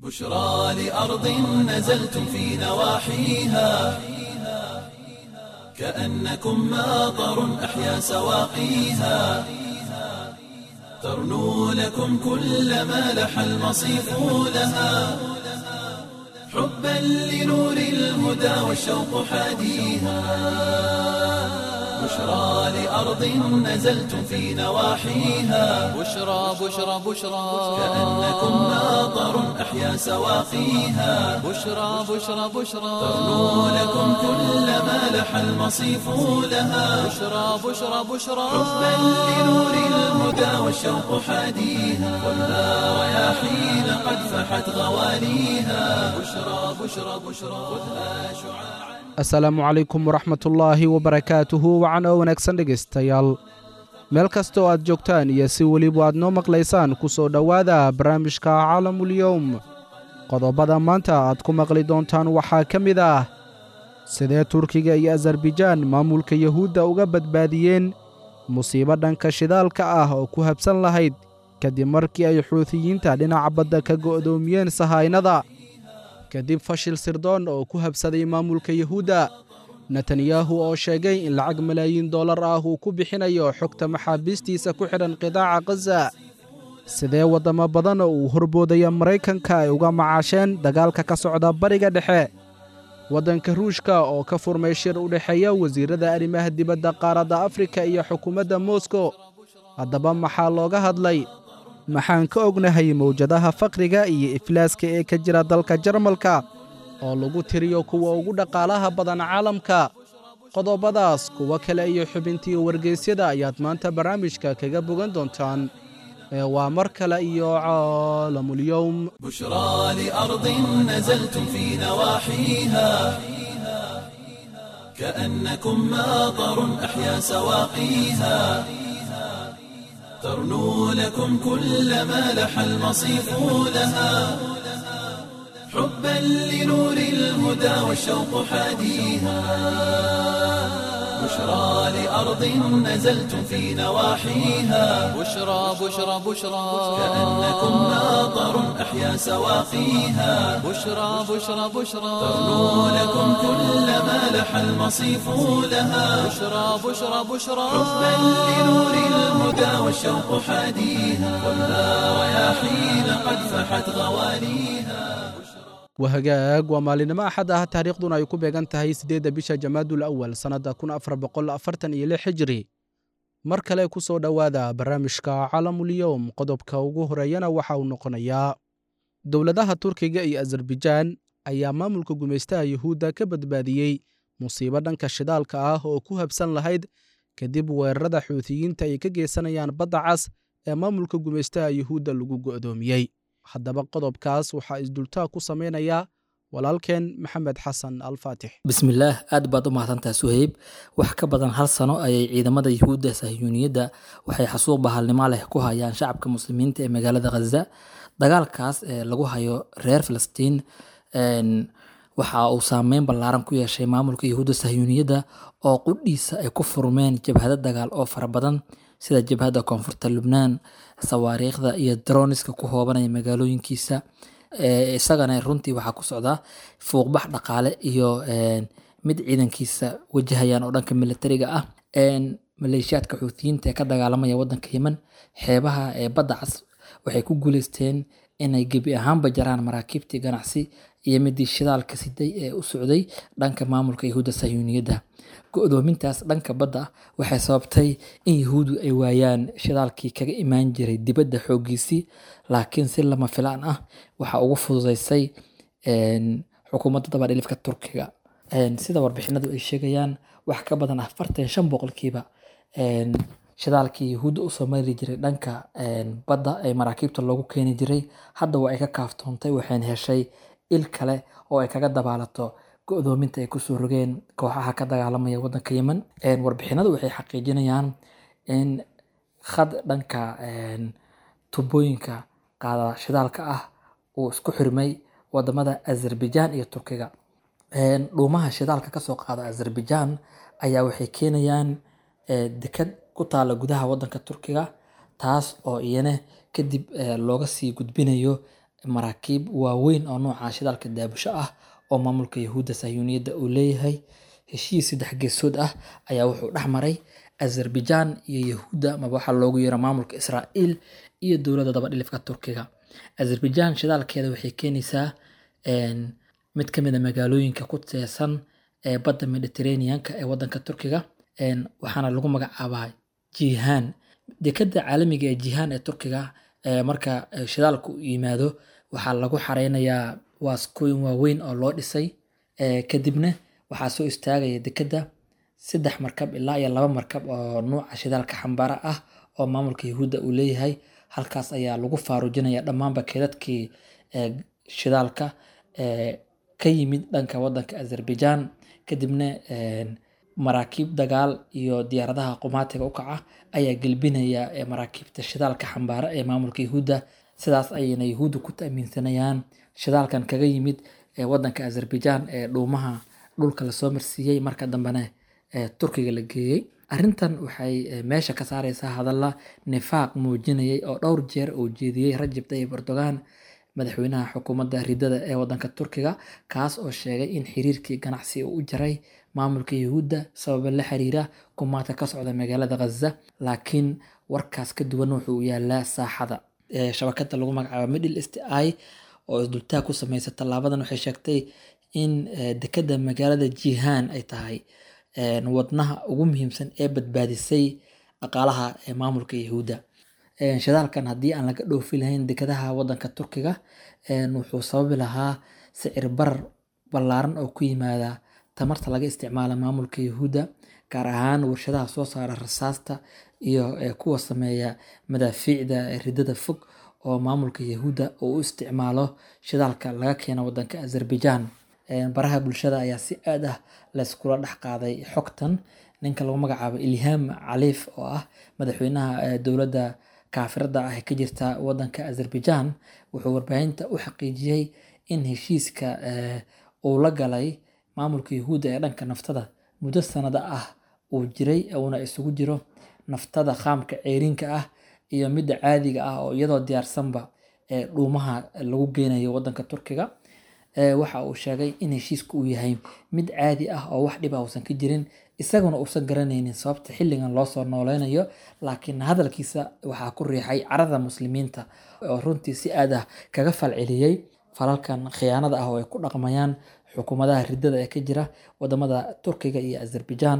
بشرى لأرض نزلتم في نواحيها كأنكم ماطر أحيا سواقيها ترنو لكم كل ما لح المصيف لها حبا لنور الهدى والشوق حاديها بشرى لأرض نزلتم في نواحيها بشرى بشرى بشرى كأنكم ماطر أحيا سواقيها بشرى بشرى بشرى ترنو لكم كل ما لح المصيف لها بشرى بشرى بشرى حبا لنور الهدى والشوق حاديها والنار رياحين قد فحت غواليها بشرى بشرى بشرى خذها شعاعا asalaamu calaykum waraxmatullaahi wabarakaatuhu wacan oo wanaagsan dhegaystayaal meel kasta oo aad joogtaan iyo si weliba aad noo maqlaysaan ku soo dhowaada barnaamijka caalamulyowm qodobada maanta aad ku maqli doontaan waxaa ka mid ah sidee turkiga iyo asarbijaan maamulka yuhuudda uga badbaadiyeen musiibo dhanka shidaalka ah oo ku habsan lahayd kadib markii ay xuutiyiinta dhinaca badda ka go'doomiyeen sahaynada kadib fashil sirdoon oo ku habsaday maamulka yuhuudda netanyahu oo sheegay in lacag malaayiin dollar ah uu ku bixinayo xogta maxaabiistiisa ku xidhan qidaaca khaza sidee waddamo badan oo uu horboodaya maraykanka ay uga macaasheen dagaalka ka socda bariga dhexe waddanka ruushka oo ka furmay shir u dhexeeya wasiirrada arrimaha dibadda qaaradda afrika iyo xukuumadda moskow haddaba maxaa looga hadlay maxaan ka ognahay mawjadaha faqriga iyo iflaaska ee ka jira dalka jarmalka oo lagu tiriyo kuwa ugu dhaqaalaha badan caalamka qodobadaas kuwo kale iyo xubintii wargeysyada ayaad maanta barnaamijka kaga bogan doontaan ee waa mar kale iyo caalamulyowm بشرى لأرض نزلتم في نواحيها كأنكم ماطر أحيا سواقيها ترنو لكم كل ما لح المصيف لها حبا لنور الهدى والشوق حاديها بشرى لأرض نزلتم في نواحيها بشرى بشرى بشرى كأنكم ماطر أحيا سواقيها بشرى بشرى بشرى ترنو لكم كل ما لح المصيف لها بشرى بشرى بشرى حبا لنور الهدى والشوق حاديها والنار رياحين قد فحت غواليها wahagaag waa maalinimo axad ah taariikhduna ay ku beegan tahay siddeedda bisha jamaadul awal sannadda kun afar boqol afartan iyo lix xijiri mar kale ku soo dhowaada barnaamijka caalamulyowm qodobka ugu horeeyana waxa uu noqonayaa dowladaha turkiga iyo asarbijaan ayaa maamulka gumaystaha yuhuudda ka badbaadiyey musiibo dhanka shidaalka ah oo ku habsan lahayd kadib weerarada xuutiyiinta ay ka geysanayaan badda cas ee maamulka gumaystaha yuhuudda lagu go'doomiyey haddaba qodobkaas waxaa isdultaa ku samaynayaa walaalkeen maxamed xasan alfaatix bismillaah aad baad u mahadsantaha suheyb wax ka badan hal sano ayay ciidamada yuhuudda sahyuuniyadda waxay xasuuq bahalnimo leh ku hayaan shacabka muslimiinta ee magaalada khaza dagaalkaas ee lagu hayo reer filistiin waxa uu saameyn ballaaran ku yeeshay maamulka yuhuudda sahyuuniyadda oo qudhiisa ay ku furmeen jabhado dagaal oo fara badan sida jabhadda koonfurta lubnaan sawaariikhda iyo droniska ku hoobanaya magaalooyinkiisa isagana runtii waxaa ku socda fuuqbax dhaqaale iyo mid ciidankiisa wajahayaan oo dhanka militariga ah maleeshiyaadka xuutiyiinta ee ka dagaalamaya wadanka yemen xeebaha ee badda cas waxay ku guuleysteen inay gebi ahaanba jaraan maraakiibtii ganacsi iyo midii shidaalka siday ee u socday dhanka maamulka yahuudda sahyuuniyadda go-doomintaas dhanka badda waxay sababtay in yahuudu ay waayaan shidaalkii kaga imaan jiray dibadda xooggiisii laakiin si lama filaan ah waxa ugu fududeysay xukuumadda dabadhilifka turkiga sida warbixinadu ay sheegayaan wax ka badan afartan shan boqolkiiba shidaalkii yahuudda usoo mari jiray dhanka badda ee maraakiibta loogu keeni jiray hadda waa ay ka kaaftoontay waxayna heshay il kale oo ay kaga dabaalato go-doominta ay kusoo rogeen kooxaha ka dagaalamaya wadanka yemen warbixinadu waxay xaqiijinayaan in khad dhanka tubooyinka qaada shidaalka ah uu isku xirmay wadamada azerbaijan iyo turkiga dhuumaha shidaalka kasoo qaada azerbaijan ayaa waxay keenayaan dekad ku taala gudaha wadanka turkiga taas oo iyana kadib looga sii gudbinayo maraakiib waaweyn oo nooca shidaalka daabusho ah oo maamulka yahuudda sahyuuniyadda uu leeyahay heshiis saddex geesood ah ayaa wuxuu dhex maray azerbaijan iyo yahuudda maba waxaa loogu yeero maamulka israa'iil iyo dowladda dabadhilifka turkiga azerbaijan shidaalkeeda waxay keenaysaa mid ka mid a magaalooyinka ku teesan ee badda mediterraneanka ee wadanka turkiga waxaana lagu magacaabaa jihan dekada caalamiga ee jihan ee turkiga marka shidaalku yimaado waxaa lagu xareynayaa waaskooyin waaweyn oo loo dhisay kadibna waxaa soo istaagaya dekada saddex markab ilaa iyo laba markab oo nuuca shidaalka xambaara ah oo maamulka yahuudda uu leeyahay halkaas ayaa lagu faarujinaya dhammaanba keedadkii shidaalka ka yimid dhanka wadanka azerbaijan kadibna maraakiib dagaal iyo diyaaradaha qumaatiga u kaca ayaa gelbinaya maraakiibta shidaalka xambaara ee maamulka yahuudda sidaas ayayna yahuudda ku ta'miinsanayaan shidaalkan kaga yimid wadanka azerbaijan ee dhuumaha dhulka lasoo marsiiyey marka dambena turkiga la geeyey arrintan waxay meesha ka saareysaa hadalla nifaaq muujinayay oo dhowr jeer uu jeediyey rajab tayyib erdogan madaxweynaha xukuumadda ridada ee wadanka turkiga kaas oo sheegay in xiriirkii ganacsi uu u jaray maamulka yahuudda sababa la xiriira kumaadka ka socda magaalada khaza laakiin warkaas ka duwan wuxuu yaalaa saaxada shabakada lagu magacaabo middle east i oo isdultaag ku sameysa tallaabadan waxay sheegtay in dekada magaalada jihan ay tahay wadnaha ugu muhiimsan ee badbaadisay dhaqaalaha ee maamulka yahuudda shidaalkan haddii aan laga dhoofi lahayn dekadaha wadanka turkiga wuxuu sababi lahaa sicir barar ballaaran oo ku yimaada tamarta laga isticmaala maamulka yahuudda gaar ahaan warshadaha soo saara rasaasta iyo kuwa sameeya madaafiicda ridada fog oo maamulka yahuudda uu u isticmaalo shidaalka laga keeno wadanka azerbaijan baraha bulshada ayaa si aad ah layskula dhex qaaday xogtan ninka lagu magacaabo ilham caliif oo ah madaxweynaha dowladda kaafirada ah ee ka jirta wadanka azerbaijan wuxuu warbaahinta u xaqiijiyey in heshiiska uu la galay maamulka yahuudda ee dhanka naftada muddo sanada ah uu jiray uuna isugu jiro naftada qaamka ceeriinka ah iyo midda caadiga ah oo iyadoo diyaarsanba ee dhuumaha lagu geynayo wadanka turkiga waxa uu sheegay in heshiisku uu yahay mid caadi ah oo wax dhiba uusan ka jirin isaguna uusan garanaynin sababta xilligan loo soo nooleynayo laakiin hadalkiisa waxaa ku riixay carada muslimiinta oo runtii si aad ah kaga falceliyey falalkan khiyaanada ah oo ay ku dhaqmayaan xukuumadaha ridada ee ka jira wadamada turkiga iyo azerbaijan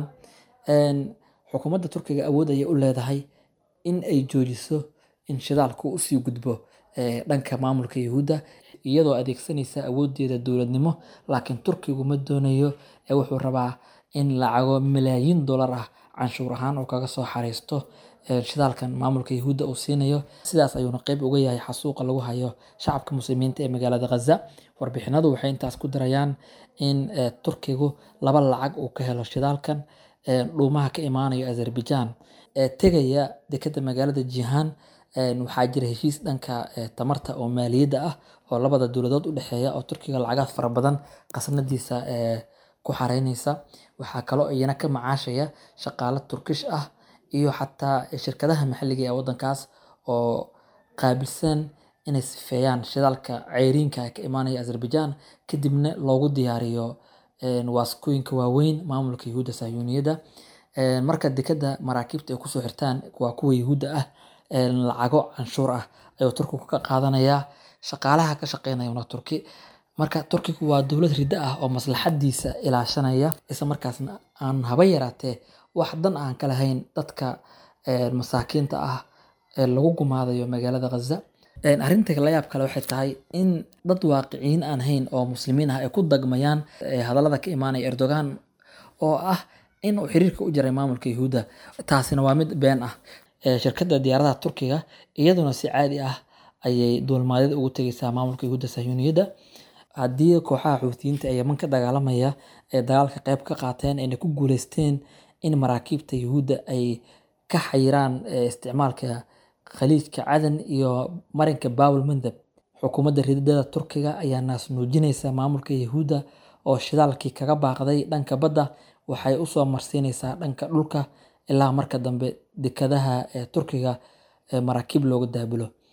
xukuumadda turkiga awood ayay u leedahay in ay joojiso in shidaalku usii gudbo dhanka maamulka yahuudda iyadoo adeegsanaysa awoodeeda dowladnimo laakiin turkigu ma doonayo ee wuxuu rabaa in lacago malaayiin dollar ah canshuur ahaan uu kaga soo xareysto shidaalkan maamulka yahuudda uu siinayo sidaas ayuuna qeyb uga yahay xasuuqa lagu hayo shacabka muslimiinta ee magaalada khaza warbixinadu waxay intaas ku darayaan in turkigu laba lacag uu ka helo shidaalkan dhuumaha ka imaanayo azerbaijan ee tegaya dekada magaalada jihan waxaa jira heshiis dhanka tamarta oo maaliyadda ah oo labada dowladood u dhexeeya oo turkiga lacagaad fara badan qasnadiisa ku xareyneysa waxaa kaloo iyana ka macaashaya shaqaalo turkish ah iyo xataa shirkadaha maxalliga ee wadankaas oo qaabilsan inay sifeeyaan shidaalka ceyriinka ka imaanaya azerbaijan kadibna loogu diyaariyo waaskooyinka waaweyn maamulka yahuudda sahyuuniyadda marka dekada maraakiibta ay kusoo xirtaan waa kuwa yahuudda ah lacago canshuur ah ayuu turkigu ka qaadanayaa shaqaalaha ka shaqeynayana turki marka turkigu waa dowlad riddo ah oo maslaxadiisa ilaashanaya isla markaasna aan haba yaraatee wax dan aan ka lahayn dadka masaakiinta ah ee lagu gumaadayo magaalada khaza arrinta layaab kale waxay tahay in dad waaqiciyiin aan hayn oo muslimiin ah ay ku dagmayaan hadallada ka imaanaya erdogan oo ah in uu xiriirka u jaray maamulka yahuudda taasina waa mid been ah shirkadda diyaaradaha turkiga iyaduna si caadi ah ayay duulmaadyada ugu tegeysaa maamulka yahuudda sahyuuniyadda haddii kooxaha xuutiyiinta ee yeman ka dagaalamaya ee dagaalka qeyb ka qaateen ayna ku guuleysteen in maraakiibta yahuudda ay ka xayiraan isticmaalka khaliijka cadan iyo marinka bawel mandab xukuumadda ridada turkiga ayaa naas nuujinaysa maamulka yahuudda oo shidaalkii kaga baaqday dhanka badda waxay usoo marsiinaysaa dhanka dhulka ilaa marka dambe dekadaha ee turkiga maraakiib looga daabulo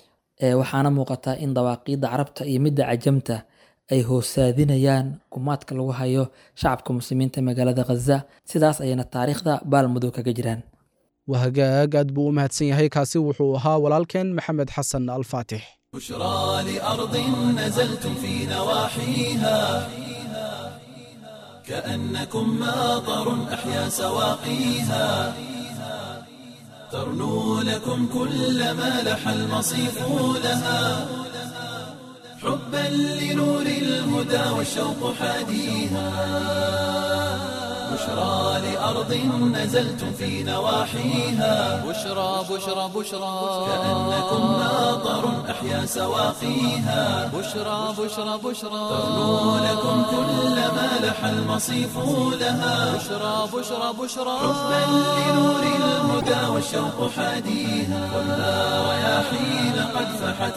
ee waxaana muuqata in dawaaqiidda carabta iyo midda cajamta ay hoosaadinayaan gumaadka lagu hayo shacabka muslimiinta ee magaalada khaza sidaas ayayna taariikhda baalmadow kaga jiraan waa hagaag aad buu u mahadsan yahay kaasi wuxuu ahaa walaalkeen maxamed xasan alfaatix بشرى لأرض نزلتم في نواحيها كأنكم ماطر أحيا سواقيها ترنو لكم كل ما لح المصيف لها حبا لنور الهدى والشوق حاديها بشرى لأرض نزلتم في نواحيها بشرى بشرى بشرى كأنكم ماطر أحيا سواقيها بشرى بشرى بشرى ترنو لكم كل ما لح المصيف لها بشرى بشرى بشرى حبا لنور الهدى والشوق حاديها خذها رياحين قد فحت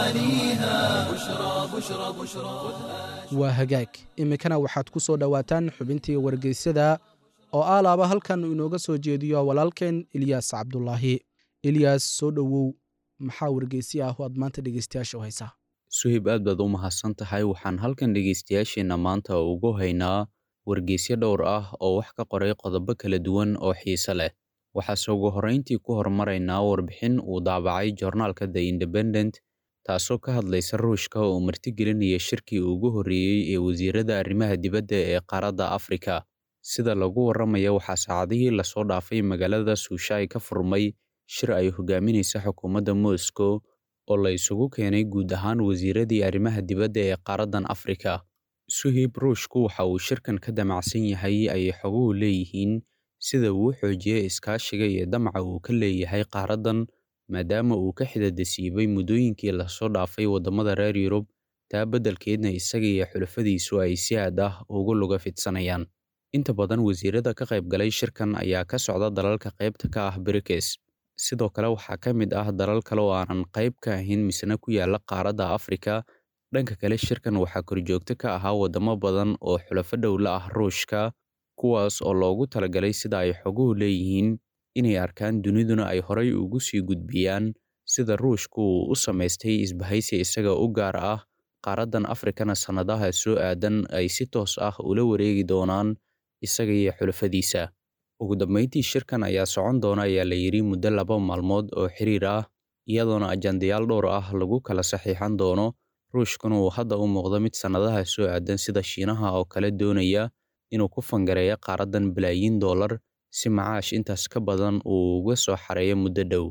غواليها بشرى بشرى بشرى waa hagaag iminkana waxaad ku soo dhowaataan xubintii wargeysyada oo aalaaba halkan uu inooga soo jeediyo walaalkeen ilyaas cabdulaahi ilyaas soo dhowow maxaa wargeysi ah oo aad maanta dhegeystayaasha u haysaa suhib aad baad u mahadsan tahay waxaan halkan dhegaystayaasheenna maanta ugu haynaa wargeysyo dhowr ah oo wax ka qoray qodobo kala duwan oo xiise leh waxaase ugu horrayntii ku hormaraynaa warbixin uu daabacay joornaalka the independent taasoo ka hadlaysa ruushka oo martigelinaya shirkii ugu horreeyey ee wasiirada arrimaha dibadda ee qaaradda afrika sida lagu warramaya waxaa saacadihii lasoo dhaafay magaalada suushaay ka furmay shir ay hogaaminaysa xukuumadda moscow oo la isugu keenay guud ahaan wasiiradii arrimaha dibadda ee qaaraddan afrika suhib ruushku waxa uu shirkan ka damacsan yahay ayay xoguhu leeyihiin sida uu xoojiya iskaashiga iyo damaca uu ka leeyahay qaaraddan maadaama uu ka xidadasiibay muddooyinkii lasoo dhaafay waddamada reer yurub taa beddelkeedna isaga iyo xulafadiisu ay si aad ah ugu luga fidsanayaan inta badan wasiirada ka qayb galay shirkan ayaa ka socda dalalka qaybta ka ah brikes sidoo kale waxaa ka mid ah dalal kale oo aanan qayb ka ahayn misna ku yaala qaaradda afrika dhanka kale shirkan waxaa korjoogto ka ahaa waddamo badan oo xulafo dhowla ah ruushka kuwaas oo loogu talagalay sida ay xoguhu leeyihiin inay arkaan duniduna ay horay ugu sii gudbiyaan sida ruushku uu u samaystay isbahaysi isaga u gaar ah qaaraddan afrikana sannadaha soo aadan ay si toos ah ula wareegi doonaan isaga iyo xulafadiisa ugu dambayntii shirkan ayaa socon doona ayaa la yidhi muddo laba maalmood oo xiriir ah iyadoona ajandayaal dhowr ah lagu kala saxiixan doono ruushkuna uu hadda u muuqdo mid sannadaha soo aadan sida shiinaha oo kale doonaya inuu ku fangareeyo qaaraddan balaayiin dollar si macaash intaas ka badan uu uga soo xareeyo muddo dhow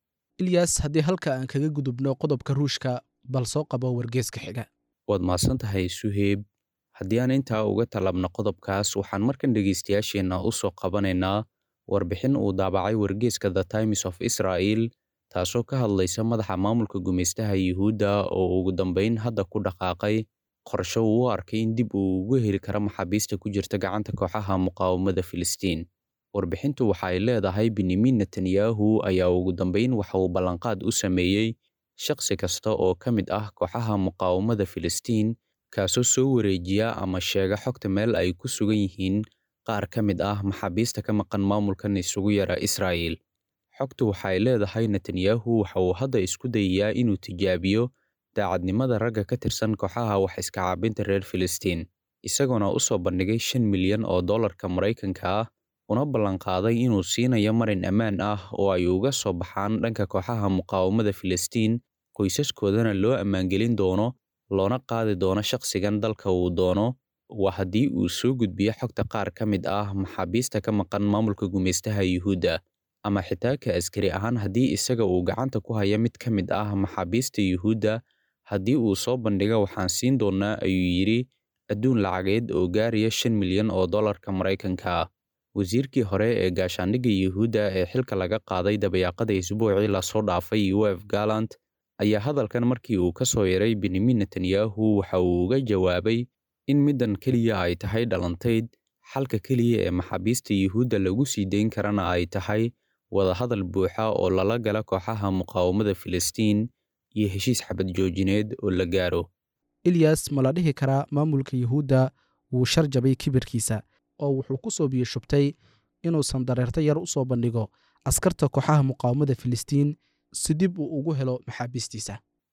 ilyas haddii halka aan kaga gudubno qodobka ruushka bal soo qabo wargeeska xiga waad mahadsan tahay suheeb haddii aan intaa uga talabno qodobkaas waxaan markan dhegaystayaasheenna u soo qabanaynaa warbixin uu daabacay wargeeska the times of israel taasoo ka hadlaysa madaxa maamulka gumaystaha yuhuudda oo ugu dambayn hadda ku dhaqaaqay qorsho uu u arkay in dib uu ugu heli karo maxaabiista ku jirta gacanta kooxaha muqaawamada filistiin warbixintu waxa ay leedahay benyamin netanyahu ayaa ugu dambayn waxa uu ballanqaad u sameeyey shakhsi kasta oo ka mid ah kooxaha muqaawamada filistiin kaasoo soo wareejiya ama sheega xogta meel ay ku sugan yihiin qaar ka mid ah maxaabiista ka maqan maamulkan isugu yara israa'il xogtu waxa ay leedahay netanyahu waxa uu hadda isku dayayaa inuu tijaabiyo daacadnimada ragga ka tirsan kooxaha wax iska caabinta reer filistiin isagoona u soo bandhigay shan milyan oo dollarka maraykanka ah una ballanqaaday inuu siinayo marin ammaan ah oo ay uga soo baxaan dhanka kooxaha muqaawamada filistiin qoysaskoodana loo ammaangelin doono loona qaadi doono shakhsigan dalka uu doono waa haddii uu soo gudbiyo xogta qaar ka mid ah maxaabiista ka maqan maamulka gumaystaha yuhuudda ama xitaa ka askari ahaan haddii isaga uu gacanta ku haya mid ka mid ah maxaabiista yuhuudda haddii uu soo bandhigo waxaan siin doonnaa ayuu yidhi adduun lacageed oo gaaraya shan milyan oo dollarka maraykanka ah wasiirkii hore ee gaashaandhigga yuhuudda ee xilka laga qaaday dabayaaqada isbuucii lasoo dhaafay uef gallant ayaa hadalkan markii uu ka soo yaray benyamin netanyahu waxa uu uga jawaabay in middan keliya ay tahay dhalantayd xalka keliya ee maxaabiista yuhuudda lagu sii dayn karana ay tahay wadahadal buuxa oo lala gala kooxaha muqaawamada filistiin iyo heshiis xabad joojineed oo la gaaro ilyas ma la dhihi karaa maamulka yuhuudda wuu shar jabay kibirkiisa oo wuxuu ku soo biyashubtay inuusan dareerto yar u soo bandhigo askarta kooxaha muqaawamada filistiin si dib uu ugu helo maxaabiistiisa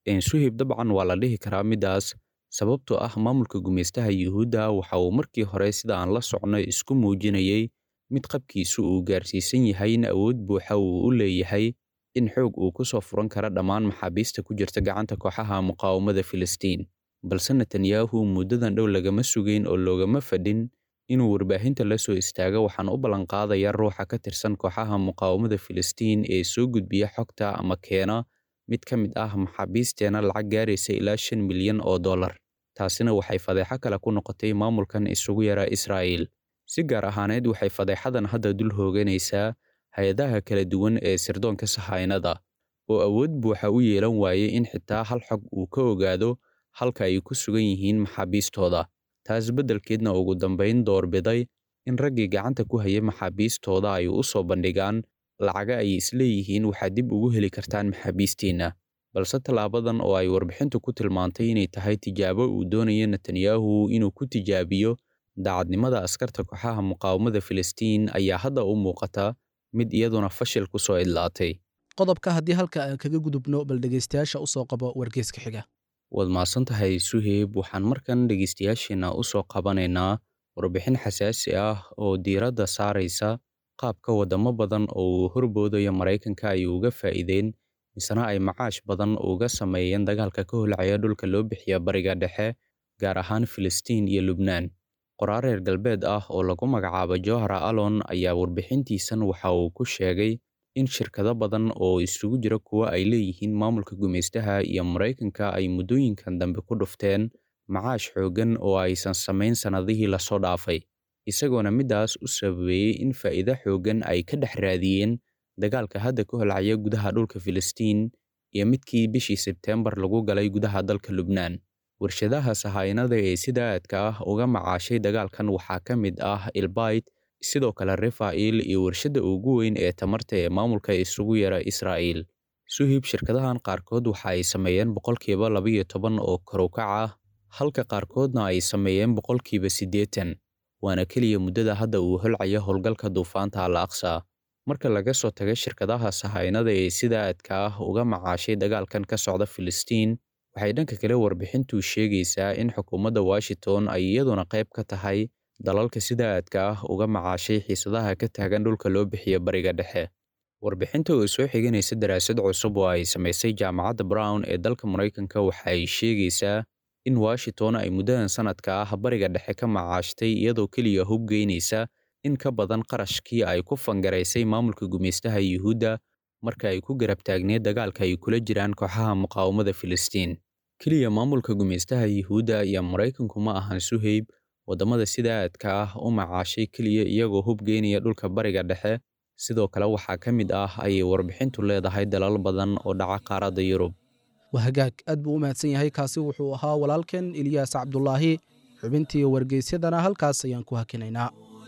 suhib dabcan waa la dhihi karaa middaas sababtoo ah maamulka gumaystaha yuhuudda waxa uu markii hore sida aan la socnay isku muujinayey mid qabkiisu uu gaarsiisan yahay in awood buuxa uu u leeyahay in xoog uu ku soo furan kara dhammaan maxaabiista ku jirta gacanta kooxaha muqaawamada filistiin balse netanyahu muddadan dhow lagama sugayn oo loogama fadhin inuu warbaahinta la soo istaago waxaan u ballanqaadaya ruuxa ka tirsan kooxaha muqaawamada filistiin ee soo gudbiya xogta ama keena mid ka mid ah maxaabiisteena lacag gaaraysa ilaa shan milyan oo dollar taasina waxay fadeexo kale ku noqotay maamulkan isugu yara israa'iil si gaar ahaaneed waxay fadeexadan hadda dul hooganaysaa hay-adaha kala duwan ee sirdoonka sahaynada oo awood buuxa u yeelan waayey in xitaa hal xog uu ka ogaado halka ay ku sugan yihiin maxaabiistooda taas beddelkeedna ugu dambayn doorbiday in raggii gacanta ku hayay maxaabiistooda ay u soo bandhigaan lacaga ay isleeyihiin waxaad dib ugu heli kartaan maxaabiistiinna balse tallaabadan oo ay warbixintu ku tilmaantay inay tahay tijaabo uu doonayo netanyahu inuu ku tijaabiyo daacadnimada askarta kooxaha muqaawamada filistiin ayaa hadda u muuqata mid iyaduna fashil ku soo idlaatay qodobka haddii halka aan kaga gudubno bal dhegaystayaasha u soo qabo wargeyska xiga waad mahadsan tahay suheyb waxaan markan dhegaystayaasheenna u soo qabanaynaa warbixin xasaasi ah oo diiradda saaraysa qaabka waddamo badan oo uu horboodayo maraykanka ay uga faa'iideen misena ay macaash badan uga sameeyeen dagaalka ka holcaya dhulka loo bixiya bariga dhexe gaar ahaan filistiin iyo lubnaan qoraar reer galbeed ah oo lagu magacaabo johara alon ayaa warbixintiisan waxa uu ku sheegay in shirkado badan oo isugu jira kuwa ay leeyihiin maamulka gumaystaha iyo maraykanka ay muddooyinkan dambe ku dhufteen macaash xooggan oo aysan samayn sannadihii lasoo dhaafay isagoona middaas u sababeeyey in faa'iido xooggan ay ka dhex raadiyeen dagaalka hadda ka holcaya gudaha dhulka filistiin iyo midkii bishii sebteembar lagu galay gudaha dalka lubnaan warshadaha sahaynada ee sida aadka ah uga macaashay dagaalkan waxaa ka mid ah ilbayt sidoo kale refaa'il iyo warshadda ugu weyn ee tamarta ee maamulka isugu yara israa'iil suhib shirkadahan qaarkood waxa ay sameeyeen boqolkiiba labayo toban oo karukac ah halka qaarkoodna ay sameeyeen boqolkiiba siddeetan waana keliya muddada hadda uu holcaya howlgalka duufaanta al aqsa marka laga soo taga shirkadaha sahaynada ee sida aadka ah uga macaashay dagaalkan ka socda filistiin waxay dhanka kale warbixintu sheegaysaa in xukuumadda washington ay iyaduna qayb ka tahay dalalka sida aadka ah uga macaashay xiisadaha ka taagan dhulka loo bixiyo bariga dhexe warbixinta oo soo xiganaysa daraasad cusub oo ay samaysay jaamacadda brown ee dalka maraykanka waxa ay sheegaysaa in washington ay muddadan sanadka ah bariga dhexe ka macaashtay iyadoo keliya hubgeynaysa in ka badan qarashkii ay ku fangaraysay maamulka gumaystaha yuhuudda marka ay ku garab taagneed dagaalka ay kula jiraan kooxaha muqaawamada filistiin keliya maamulka gumaystaha yuhuudda iyo maraykanku ma ahan suheyb waddamada sida aadka ah u macaashay keliya iyagoo hubgeynaya dhulka bariga dhexe sidoo kale waxaa ka mid ah ayay warbixintu leedahay dalal badan oo dhaca qaaradda yurub waa hagaag aad buu u mahadsan yahay kaasi wuxuu ahaa walaalkan eliyaas cabdulaahi xubintii wargeysyadana halkaas ayaan ku hakinaynaa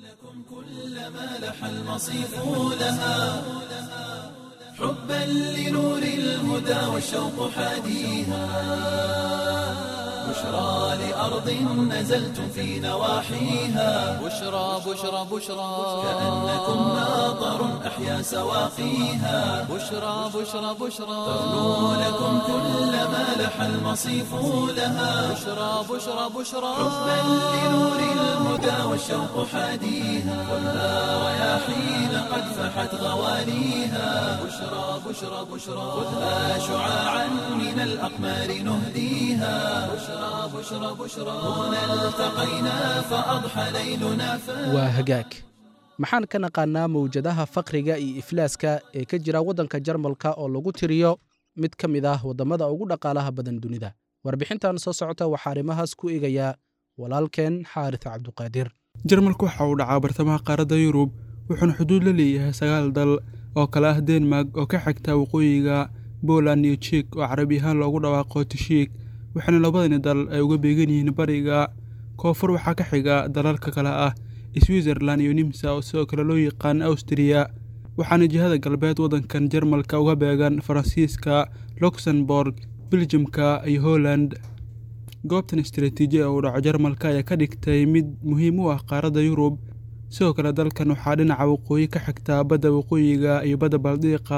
كلما لح المصيف لها حبا لنور الهدى والشوق حاديها بشرى لأرض نزلتم في نواحيها بشرى بشرى بشرى كأنكم ماطر أحيا سواقيها بشرى بشرى بشرى تغنو لكم كلما لح المصيف لها بشرى بشرى بشرى حبا لنور الهدى والشوق حاديها خذها رياحين قد فحت غواليها بشرى بشرى بشرى خذها شعاعا من الأقمار نهديها بشرى بشرى بشرى هنا التقينا فأضحى ليلنا فاتح waa hagaag maxaan ka naqaannaa mawjadaha faqriga iyo iflaaska ee ka jira waddanka jarmalka oo lagu tiriyo mid ka mid ah waddamada ugu dhaqaalaha badan dunida warbixintan soo socota waxaa arrimahaas ku eegayaa walaalkeen xaaris cabduqaadir jarmalku waxa uu dhacaa bartamaha qaaradda yurub wuxuuna xuduud la leeyahay sagaal dal oo kale ah denmark oo ka xigta waqooyiga poland iyo jik oo carabi ahaan loogu dhawaaqo tishiik waxaana labadani dal ay uga beegan yihiin bariga koonfur waxaa ka xiga dalalka kale ah switzerland iyo nimsa oo sidoo kale loo yaqaan awstriya waxaana jihada galbeed waddankan jarmalka uga beegan faransiiska luxembourg biljamka iyo holland goobtan istaraatiiji ee uu dhaco jarmalka ayaa ka dhigtay mid muhiim u ah qaaradda yurub sidoo kale dalkan waxaa dhinaca waqooyi ka xigtaa badda waqooyiga iyo badda baldiiqa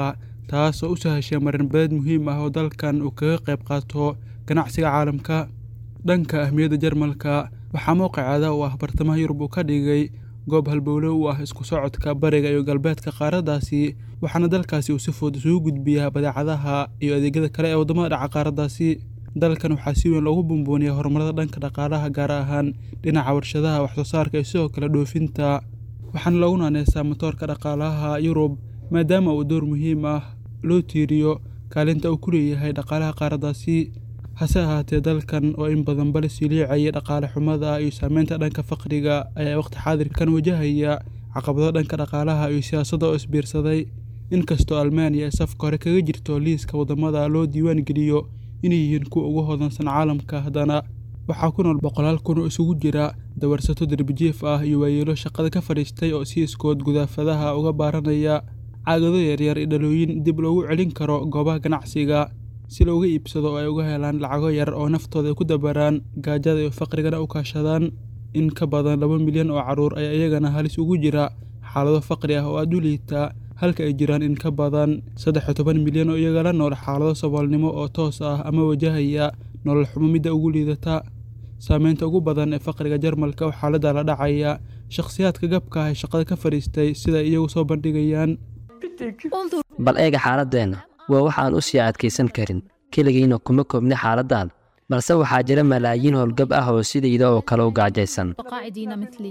taas oo u sahashay marinbadeed muhiim ah oo dalkan uu kaga qayb qaato ganacsiga caalamka dhanka ahmiyadda jarmalka waxaa mowqiceeda uu ah bartamaha yurub uu ka dhigay goob halbowle u ah isku socodka bariga iyo galbeedka qaaraddaasi waxaana dalkaasi uu si fudud isugu gudbiyaa badeecadaha iyo adeegyada kale ee waddamada dhaca qaaraddaasi dalkan waxaa si weyn loogu bumbuuniyaa horumarada dhanka dhaqaalaha gaar ahaan dhinaca warshadaha waxsoo saarka iyo sidoo kale dhoofinta waxaana loogu naaneysaa matoorka dhaqaalaha yurub maadaama uu door muhiim ah loo tiiriyo kaalinta uu ku leeyahay dhaqaalaha qaaraddaasi hase ahaatee dalkan oo in badan bale siliicaya dhaqaale xumada iyo saameynta dhanka faqriga ayaa waqti xaadirkan wajahaya caqabado dhanka dhaqaalaha iyo siyaasadda oo isbiirsaday inkastoo almaaniya ay safka hore kaga jirto liiska waddamada loo diiwaan geliyo inay yihiin kuwa ugu hodansan caalamka haddana waxaa ku nool boqolaal kun oo isugu jira dawarsato derbijiif ah iyo waayeelo shaqada ka fadhiistay oo si iskood gudaafadaha uga baaranaya caagado yaryar iyo dhalooyin dib loogu celin karo goobaha ganacsiga si looga iibsado oo ay uga helaan lacago yar oo naftooda ay ku dabaraan gaajada iyo faqrigana u kaashadaan in ka badan laba milyan oo carruur ayaa iyagana halis ugu jira xaalado faqri ah oo aada u liita halka ay jiraan in ka badan saddex iyo toban milyan oo iyagala nool xaalado saboolnimo oo toos ah ama wajahaya nolol xumo midda ugu liidata saameynta ugu badan ee faqriga jarmalka oo xaaladda la dhacaya shakhsiyaadka gabka ah ee shaqada ka fadhiistay sida iyagu soo bandhigayaan bal eega xaaladeenna waa wax aan u sii adkaysan karin keligiina kuma koobni xaaladdan balse waxaa jira malaayiin howlgab ah oo sidayda oo kale u gaajaysan قاعدين مثلي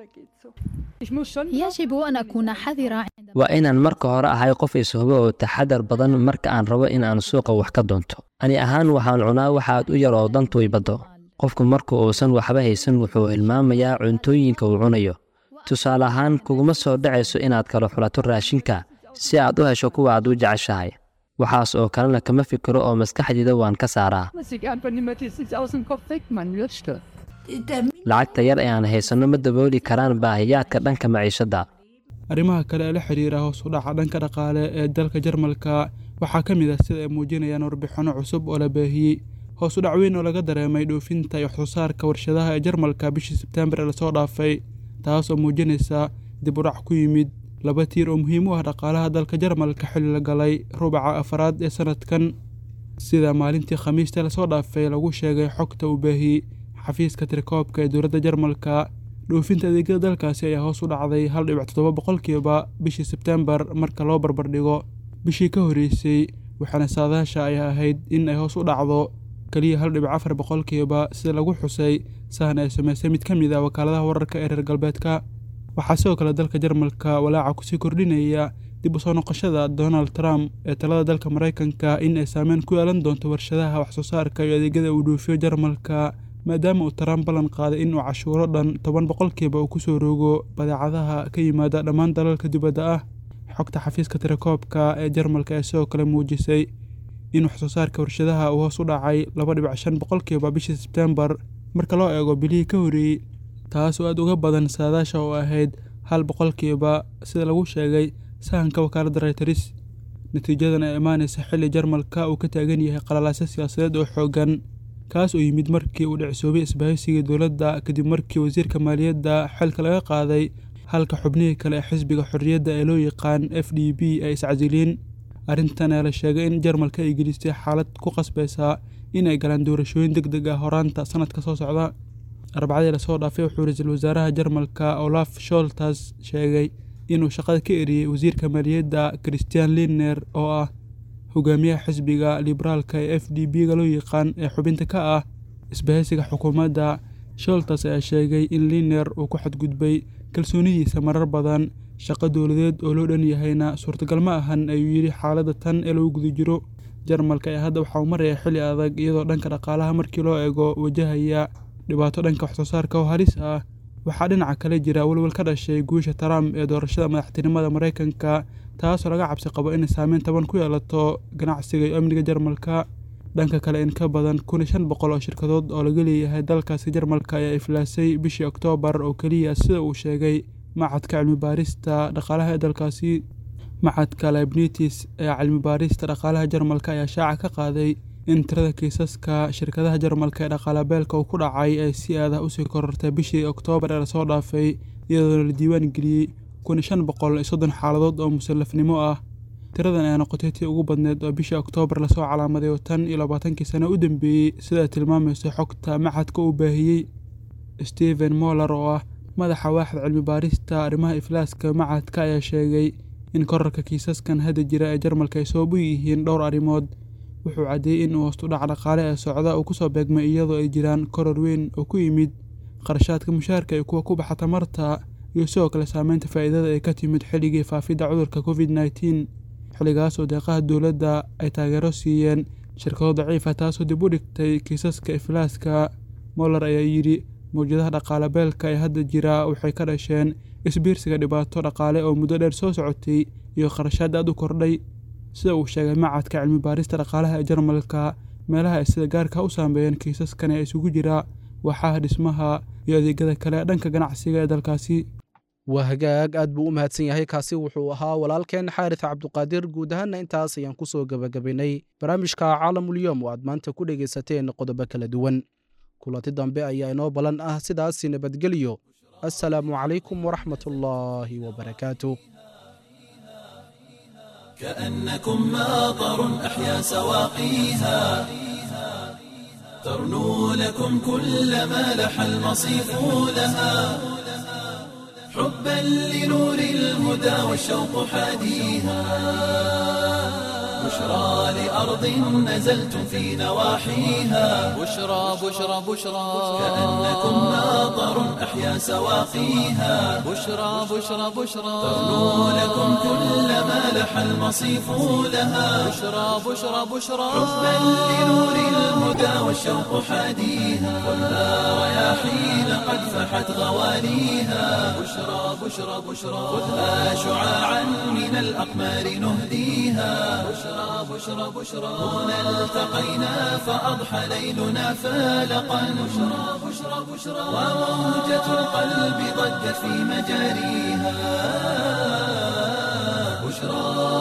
يجب أن أكون حذرة waa inaan marka hore ahay qof ishubo oo taxadar badan marka aan rabo in aan suuqa wax ka doonto ani ahaan waxaan cunaa waxaad u yar oo dantu ibaddo qofku marka uusan waxba haysan wuxuu hilmaamayaa cuntooyinka uu cunayo tusaale ahaan kuguma soo dhacayso inaad kala xulato raashinka si aad u hesho kuwa aad u jeceshahay waxaas oo kalena kama fikiro oo maskaxdiida waan ka saaraa lacagta yar ee aan haysanno ma dabooli karaan baahiyaadka dhanka maciishadda arrimaha kale ee la xiriira hoos u dhaca dhanka dhaqaale ee dalka jarmalka waxaa ka mid ah sida ay muujinayaan warbixinno cusub oo la baahiyey hoos u dhac weyn oo laga dareemay dhoofinta iyo waxsoo saarka warshadaha ee jarmalka bishii sebteembar ee lasoo dhaafay taas oo muujinaysa dib u dhac ku yimid laba tiir oo muhiim u ah dhaqaalaha dalka jarmalka xilli la galay rubaca afaraad ee sanadkan sida maalintii khamiista lasoo dhaafay lagu sheegay xogta uu baahiyey xafiiska tirikoobka ee dowladda jarmalka dhoofinta adeegyada dalkaasi ayaa hoos u dhacday hal dhibic toddoba boqolkiiba bishii sebteembar marka loo barbardhigo bishii ka horreysay waxaana saadaasha ay ahayd in ay hoos u dhacdo keliya hal dhibic afar boqolkiiba sida lagu xusay sahan ay samaysay mid ka mid ah wakaaladaha wararka ee reer galbeedka waxaa sidoo kale dalka jarmalka walaaca kusii kordhinaya dib u soo noqoshada donald trump ee talada dalka maraykanka in ay saameyn ku yeelan doonto warshadaha waxsoo saarka iyo adeegyada uu dhoofiyo jarmalka maadaama uu trump ballan qaaday in uu cashuuro dhan toban boqolkiiba uu ku soo roogo badeecadaha ka yimaada dhammaan dalalka dibadda ah xogta xafiiska tirakoobka ee jarmalka ee sidoo kale muujisay in waxsoo saarka warshadaha uu hoos u dhacay laba dhibic shan boqolkiiba bishii sebteembar marka loo eego bilihii ka horreeyey taas oo aad uga badan saadaasha oo ahayd hal boqolkiiba sida lagu sheegay sahanka wakaaladda reyters natiijadan ee imaanaysa xilli jarmalka uu ka taagan yahay qalalaasyo siyaasadeed oo xooggan kaas oo yimid markii uu dhicsoobay isbahaysigii dowladda kadib markii wasiirka maaliyadda xilka laga qaaday halka xubnihii kale ee xisbiga xorriyadda ee loo yaqaan f d b ay iscasiliin arrintan ayaa la sheegay in jarmalka ay gelistay xaalad ku qasbaysa in ay galaan doorashooyin deg deg ah horaanta sanadka soo socda arbacadii lasoo dhaafay wuxuu ra-iisul wasaaraha jarmalka olaf sholtas sheegay inuu shaqada ka eriyey wasiirka maaliyadda christian liner oo ah hogaamiyaha xisbiga liberaalka ee f d b ga loo yaqaan ee xubinta ka ah isbahaysiga xukuumadda sholtas ayaa sheegay in liner uu ku xadgudbay kalsoonidiisa marar badan shaqo dowladeed oo loo dhan yahayna suurtagal ma ahan ayuu yidhi xaaladda tan ee lagu guda jiro jarmalka ee hadda waxaa uu maraya xilli adag iyadoo dhanka dhaqaalaha markii loo eego wajahaya dhibaato dhanka waxsoo saarka oo halis ah waxaa dhinaca kale jira welwel ka dhashay guusha trump ee doorashada madaxtinimada maraykanka taasoo laga cabsi qabo inay saameyn taban ku yeelato ganacsiga iyo amniga jarmalka dhanka kale in ka badan kun iyo shan boqol oo shirkadood oo laga leeyahay dalkaasi jarmalka ayaa iflaasay bishii oktoobar oo keliya sida uu sheegay macadka cilmi baarista dhaqaalaha ee dalkaasi macadka libnitis ee cilmi baarista dhaqaalaha jarmalka ayaa shaaca ka qaaday in tirada kiisaska shirkadaha jarmalka ee dhaqaalabeelka uu ku dhacay ay si aadah usii korortay bishii oktoobar ee lasoo dhaafay iyadoona la diiwaan geliyey kun iyo shan boqol iyo soddon xaaladood oo musallafnimo ah tiradan ayaa noqotay tii ugu badneed oo bishii oktoobar lasoo calaamaday oo tan iyo labaatankii sano u dambeeyey sida tilmaamaysa xogta maxadka uu baahiyey stephen moller oo ah madaxa waaxda cilmi baarista arrimaha iflaaska macadka ayaa sheegay in korarka kiisaskan hadda jira ee jarmalka ay sabab u yihiin dhowr arrimood wuxuu caddeeyey in hoostudhac dhaqaale ee socda uu kusoo beegmay iyadoo ay jiraan koror weyn oo ku yimid qarashaadka mushaarka iyo kuwa ku baxa tamarta iyo sidoo kale saameynta faa'iidada ee ka timid xilligii faafidda cudurka covid nneteen xilligaas oo deeqaha dowladda ay taageero siiyeen shirkado daciifa taasoo dib u dhigtay kiisaska iflaaska moller ayaa yidhi mawjadaha dhaqaale beelka ee hadda jira waxay ka dhasheen isbiirsiga dhibaato dhaqaale oo muddo dheer soo socotay iyo kharashaad aad u kordhay sida uu sheegay macadka cilmi baarista dhaqaalaha ee jarmalka meelaha ay sida gaarka u saameeyeen kiisaskan ee isugu jira waxaha dhismaha iyo adeegyada kale dhanka ganacsiga ee dalkaasi waa hagaag aad buu u mahadsan yahay kaasi wuxuu ahaa walaalkeen xaaris cabduqaadir guud ahaanna intaas ayaan ku soo gebagabaynay barnaamijka caalamulyoom oo aad maanta ku dhegaysateen qodobo kala duwan kulanti dambe ayaa inoo ballan ah sidaasi nabadgelyo assalaamu calaykum waraxmat ullaahi wabarakaatu كأنكم ماطر أحيا سواقيها ترنو لكم كل ما لح المصيف لها حبا لنور الهدى والشوق حاديها بشرى لأرض نزلتم في نواحيها بشرى بشرى بشرى كأنكم ماطر أحيا سواقيها بشرى بشرى بشرى ترنو لكم كل ما لح المصيف لها بشرى بشرى بشرى حبا لنور الهدى والشوق حاديها خذها رياحين قد فحت غواليها بشرى بشرى بشرى خذها شعاعا من الأقمار نهديها بشرى بشرى بشرى هنا التقينا فأضحى ليلنا فالقا بشرى بشرى بشرى وموجة القلب ضجت في مجاريها بشرى